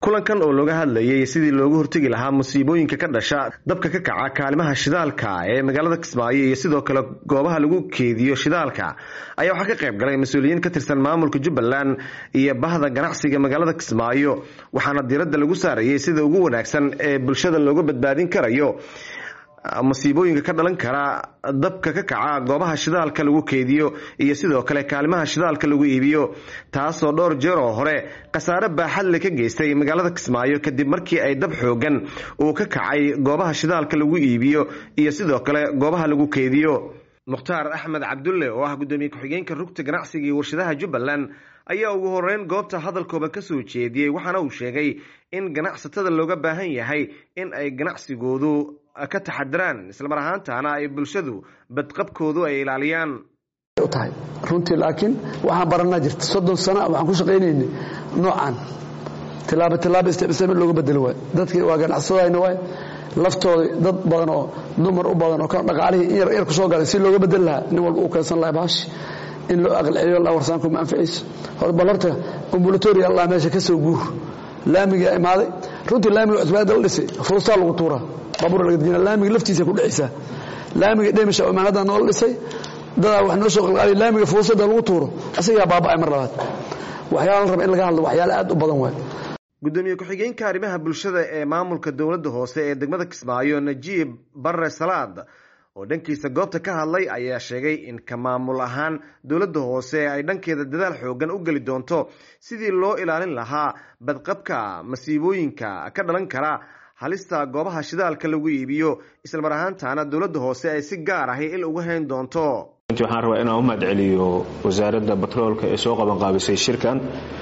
kulankan oo looga hadlayay sidii loogu hortegi lahaa musiibooyinka ka dhasha dabka ka kaca kaalimaha shidaalka ee magaalada kismaayo iyo sidoo kale goobaha lagu keediyo shidaalka ayaa waxaa ka qayb galay mas-uuliyiin ka tirsan maamulka jubbaland iyo bahda ganacsiga magaalada kismaayo waxaana diiradda lagu saarayay sida ugu wanaagsan ee bulshada looga badbaadin karayo musiibooyinka ka dhalan kara dabka ka kaca goobaha shidaalka lagu keediyo iyo sidoo kale kaalimaha shidaalka lagu iibiyo taasoo dhowr jeer oo hore khasaare baaxadle ka geystay magaalada kismaayo kadib markii ay dab xoogan uu ka kacay goobaha shidaalka lagu iibiyo iyo sidoo kale goobaha lagu keediyo mukhtaar axmed cabdulle oo ah guddoomiye ku-xigeenka rugta ganacsiga iyo warshadaha jubbaland ayaa ugu horeyn goobta hadalkooda ka soo jeediyey waxaana uu sheegay in ganacsatada looga baahan yahay in ay ganacsigoodu ka taxadiraan islamar ahaantaana ay bulshadu badqabkoodu ay ilaaliyaan tahay runtii laakiin waxaan baranaa jirta soddon sana waxaan ku shaqaynaynay noocan tilaabo tilaabo isticmaal looga bedelo waay dadkii waa ganacsadayna waay laftooda dad badan oo dumar u badan oo ka dhaqaalihii in yar yar ku soo galay si looga bedeli lahaa nin walba uu keensan lahaa baashi in loo aqalceliyo la warsaanku ma anficayso hor bal horta ambulatoria allah meesha ka soo guur laamiga imaaday runtii laamiga cusbaada la dhisay fuustaa lagu tuuraa baabuur laga dejina laamiga laftiisa ku dhexaysaa laamiga dhemisha imaanada noola dhisay dadaa wax noo soo qalqaaliya laamiga fuusada lagu tuuro isagaa baaba'ay mar labaad waxyaala la raba in laga hadlo waxyaala aad u badan waay gudoomiye ku-xigeenka arrimaha bulshada ee maamulka dowladda hoose ee degmada kismaayo najiib barre salaad oo dhankiisa goobta ka hadlay ayaa sheegay in ka maamul ahaan dowladda hoose ay dhankeeda dadaal xoogan u geli doonto sidii loo ilaalin lahaa badqabka masiibooyinka ka dhalan kara halista goobaha shidaalka lagu iibiyo islamar ahaantaana dowladda hoose ay si gaar ahi il uga hayn doonto runtii waxaan rabaa inaan u mahadceliyo wasaaradda batroolka ee soo qabanqaabisay shirkan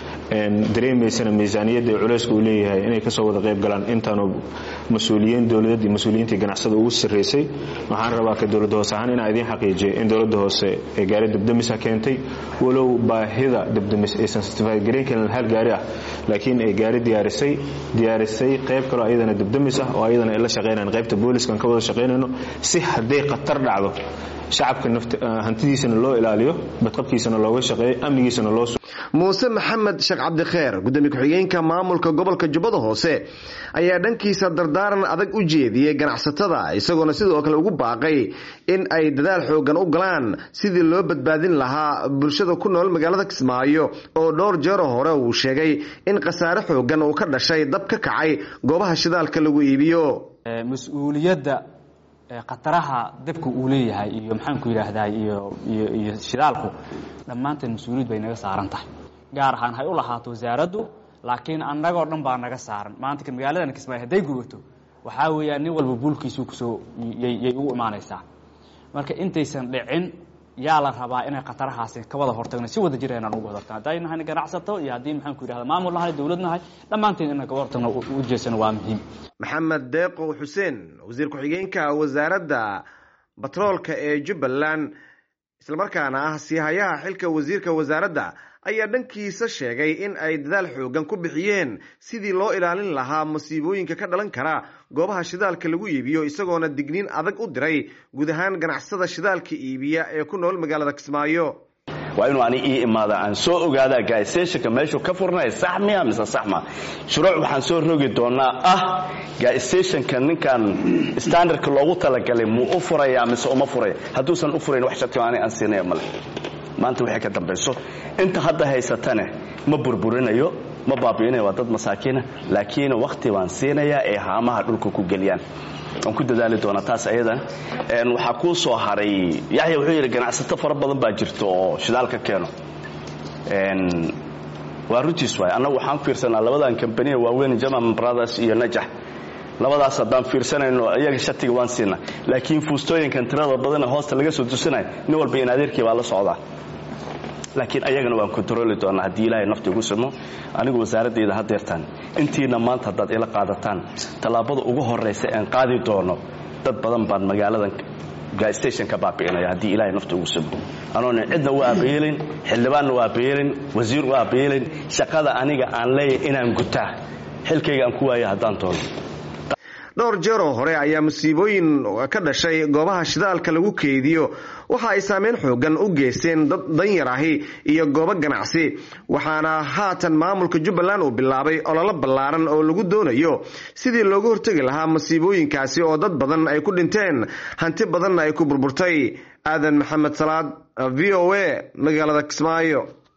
dareemaysana miisaaniyadda ee culeyska uu leeyahay inay kasoo wada qayb galaan intaanu mas-uuliyiin dowladeed iyo mas-uuliyiintii ganacsada ugu sarreysay waxaan rabaa ka dowladda hoose ahaan inaan idiin xaqiijiyo in dowladda hoose ee gaari dabdamisa keentay walow baahida dabdamis aysan certified garayn karin hal gaari ah laakiin ay gaari diyaarisay diyaarisay qayb kaloo ayadana dabdamis ah oo ayadana ay la shaqaynayan qaybta booliskan ka wada shaqaynayno si hadday khatar dhacdo shacabka hantidiisana loo ilaaliyo badqabkiisana looga shaqeeyo amnigiisana loo muuse maxamed sheekh cabdikheer gudoomiye ku-xigeenka maamulka gobolka jubbada hoose ayaa dhankiisa dardaaran adag u jeediyey ganacsatada isagoona sidoo kale ugu baaqay in ay dadaal xoogan u galaan sidii loo badbaadin lahaa bulshada ku nool magaalada kismaayo oo dhowr jeero hore uu sheegay in khasaare xoogan uu ka dhashay dab ka kacay goobaha shidaalka lagu iibiyo mas-uuliyadda khataraha dabka uu leeyahay iyo maxaanku yidhaahdaa iyo iyo iyo shidaalku dhammaanteen mas-uuliyad bay naga saaran tahay gaar ahaan hay u lahaato wasaaraddu laakiin annagoo dhan baa naga saaran maanta ka magaaladan kismaayo hadday gubato waxaa weeyaan nin walba buulkiisuu kusoo yay ugu imaanaysaa marka intaysan dhicin yaa la rabaa inay khatarahaasi ka wada hortagno si wada jir inaan uga wada hortagno hadday nahay ganacsato iyo haddii maxaanku yidhahda maamul nahay dowlad nahay dhammaanteen inaan kaga hortagno u jeesano waa muhiim maxamed deeqow xuseen wasiir ku-xigeenka wasaaradda batroolka ee jubbaland islamarkaana ah siihayaha xilka wasiirka wasaaradda ayaa dhankiisa sheegay in ay dadaal xoogan ku bixiyeen sidii loo ilaalin lahaa masiibooyinka ka dhalan kara goobaha shidaalka lagu iibiyo isagoona digniin adag u diray guud ahaan ganacsada shidaalka iibiya ee ku nool magaalada kismaayo waa inuu ani ii imaada aan soo ogaadaa gaaistationka meeshuu ka furnaya sax miya mise sax ma shuruuc waxaan soo rogi doonaa ah gaaistationka ninkan standardka loogu talagalay muu u furaya mise uma furaya hadduusan u furayn wax sharti ani aan siinaya male maanta waxay ka dambayso inta hadda haysatane ma burburinayo ma baabi'inayo waa dad masaakiina laakiin wakhti baan siinayaa ee haamaha dhulka ku geliyaan waan ku dadaali doonaa taas ayadan waxaa kuu soo haray yaxya wuxuu yidhi ganacsato fara badan baa jirta oo shidaal ka keeno waa runtiis waay annagu waxaan fiirsanaa labadan kambaniya waaweyn german brothers iyo najax labadaas haddaan fiirsanayno iyaga shatiga waan siinaa laakiin fuustooyinkan tirada badana hoosta laga soo tusinaya nin walba in adeerkii baa la socdaa laakiin ayagana waan kontroli doonaa haddii ilaahay nafti igu simo anigu wasaaradayda hadeertaan intiina maanta haddaad ila qaadataan tallaabada ugu horraysa aan qaadi doono dad badan baan magaaladan gaastation ka baabi'inaya haddii ilaahay nafti ugu simo anoona cidna u aabayeelin xildhibaanna u aabayeelin wasiir u aabayeelin shaqada aniga aan leeyahay inaan gutaa xilkayga aan ku waaya haddaan doono dhowr jeeroo hore ayaa musiibooyin ka dhashay goobaha shidaalka lagu keydiyo waxa ay saameyn xoogan u geysteen dad danyar ahi iyo goobo ganacsi waxaana haatan maamulka jubbaland uu bilaabay ololo ballaaran oo lagu doonayo sidii looga hortegi lahaa masiibooyinkaasi oo dad badan ay ku dhinteen hanti badanna ay ku burburtay aadan maxamed salaad v o a magaalada kismaayo